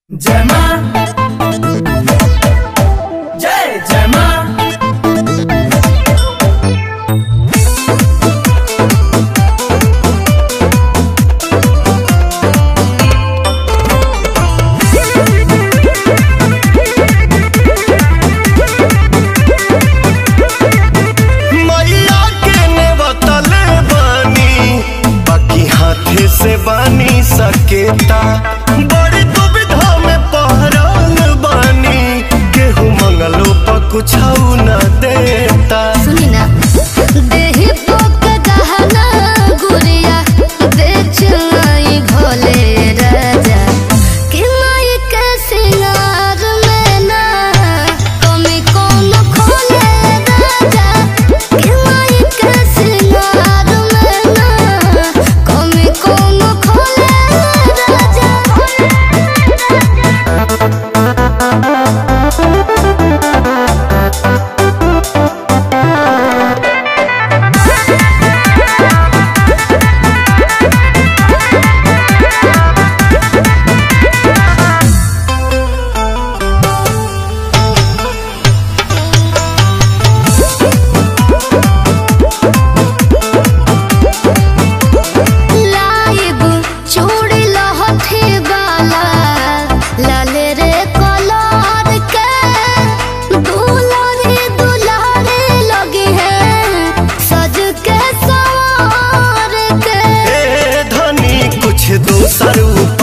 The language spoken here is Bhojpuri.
जय मां जय जय मां मैया के ने बतले बानी बाकी हाथे से बानी सकेता बड़ी दुविधा में पहरल बानी केहू मंगलो पर कुछ न देता सुनी ना देहि पोक दहना गुड़िया बेच आई भोले राजा कि माई के सिंगार में ना कमी कौन खोले राजा कि माई के सिंगार में ना कमी कौन खोले राजा लाइब चूड़ी लहठी वाला लाल रे कलर के दुलारी दुलारी लगी है सज के सवार के ए धनी कुछ दोसर